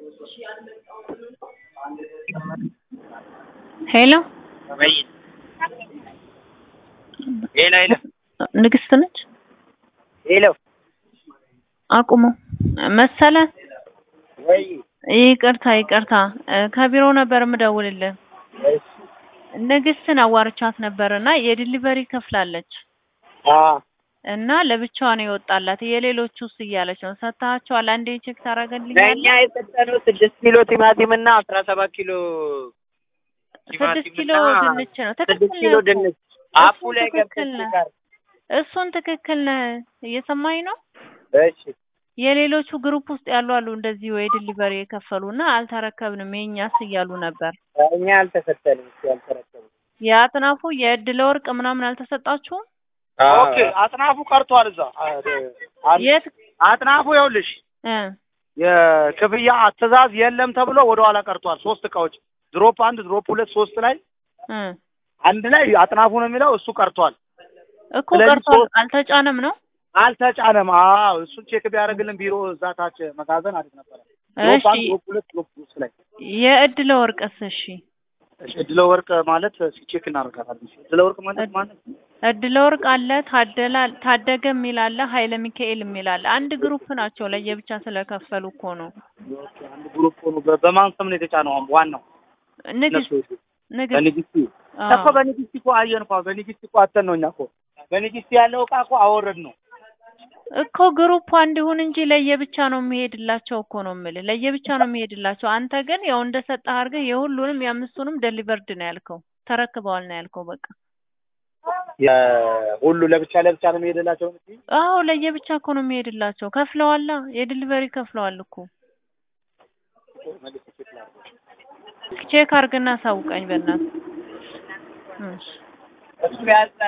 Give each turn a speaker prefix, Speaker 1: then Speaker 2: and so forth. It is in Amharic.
Speaker 1: ሄሎ
Speaker 2: ወይ ሄሎ ሄሎ
Speaker 1: ንግስት ነች።
Speaker 2: ሄሎ
Speaker 1: አቁሙ መሰለ።
Speaker 2: ወይ
Speaker 1: ይቅርታ ይቅርታ፣ እ ከቢሮ ነበር የምደውልልህ። ንግስትን አዋርቻት ነበር እና የዲሊቨሪ ከፍላለች
Speaker 2: አ
Speaker 1: እና ለብቻዋ ነው የወጣላት። የሌሎቹስ እያለች ነው። ሰጥተሃቸዋል? አንዴ ቼክ
Speaker 2: ለእኛ
Speaker 1: ታደርግልኛለህ?
Speaker 2: የሰጠነው ስድስት ኪሎ ቲማቲም እና አስራ ሰባት ኪሎ
Speaker 1: ስድስት ኪሎ
Speaker 2: ቲማቲምና
Speaker 1: ድንች ነው።
Speaker 2: ስድስት
Speaker 1: ትክክል
Speaker 2: ኪሎ
Speaker 1: ነህ እኮ።
Speaker 2: ድንች አፑ
Speaker 1: እሱን
Speaker 2: ላይ
Speaker 1: ትክክል
Speaker 2: ገብተሽ
Speaker 1: ነህ።
Speaker 2: ጋር
Speaker 1: እሱን ትክክል ነህ። እየሰማኝ ነው።
Speaker 2: እሺ
Speaker 1: የሌሎቹ ግሩፕ ውስጥ ያሉ አሉ እንደዚህ ወይ ዲሊቨሪ የከፈሉ እና አልተረከብንም የእኛስ እያሉ ነበር።
Speaker 2: እኛ አልተሰጠንም እሱ አልተረከብንም
Speaker 1: የአጥናፉ የእድለ ወርቅ ምናምን አልተሰጣችሁም?
Speaker 3: ኦኬ አጥናፉ ቀርቷል። እዛ አ-
Speaker 1: የት
Speaker 3: አጥናፉ ይኸውልሽ
Speaker 1: እ
Speaker 3: የክፍያ አትእዛዝ የለም ተብሎ ወደ ኋላ ቀርቷል። ሶስት እቃዎች ድሮፕ አንድ፣ ድሮፕ ሁለት፣ ሶስት ላይ
Speaker 1: እ
Speaker 3: አንድ ላይ አጥናፉ ነው የሚለው እሱ ቀርቷል።
Speaker 1: እኮ
Speaker 3: ስለዚህ
Speaker 1: ቀርቷል።
Speaker 3: ሶስት-
Speaker 1: አልተጫነም ነው።
Speaker 3: አልተጫነም። አዎ እሱን ቼክ ቢያደርግልን ቢሮ እዛ ታች መጋዘን አሪፍ ነበረ። ድሮፕ
Speaker 1: እሺ
Speaker 3: አንድ፣ ድሮፕ ሁለት፣ ድሮፕ ሶስት ላይ
Speaker 1: የእድለ ወርቅስ? እሺ
Speaker 3: እሺ፣ እድለ ወርቅ ማለት ቼክ እናደርጋታለን። እድለ ወርቅ ማለት ማለት
Speaker 1: እድለ ወርቅ አለ፣ ታደላ ታደገ የሚል አለ፣ ኃይለ ሚካኤል የሚል አለ። አንድ ግሩፕ ናቸው። ለየብቻ ስለከፈሉ እኮ ነው።
Speaker 3: ኦኬ፣ አንድ ግሩፕ ሆኖ በ- በማን ስም ነው የተጫነው? ዋናው
Speaker 1: ንግስት
Speaker 3: እነሱ
Speaker 1: ንግስት
Speaker 3: በንግስቲ
Speaker 1: አዎ።
Speaker 3: እኮ በንግስቲ እኮ አየን እኮ በንግስቲ እኮ አተን ነው እኛ እኮ በንግስቲ ያለው እቃ እኮ አወረድ ነው።
Speaker 1: እኮ ግሩፕ አንድ ይሁን እንጂ ለየብቻ ነው የሚሄድላቸው እኮ ነው የምልህ። ለየብቻ ነው የሚሄድላቸው። አንተ ግን ያው እንደሰጠህ አድርገህ የሁሉንም የአምስቱንም ደሊቨርድ ነው ያልከው፣ ተረክበዋል ነው ያልከው። በቃ
Speaker 3: ሁሉ ለብቻ ለብቻ ነው የሚሄድላቸው እንጂ
Speaker 1: አዎ ለየብቻ እኮ ነው የሚሄድላቸው። ከፍለዋላ፣ የዲሊቨሪ ከፍለዋል እኮ። ቼክ አድርግና አሳውቀኝ በእናትህ። እሺ
Speaker 3: እሱ ያዝ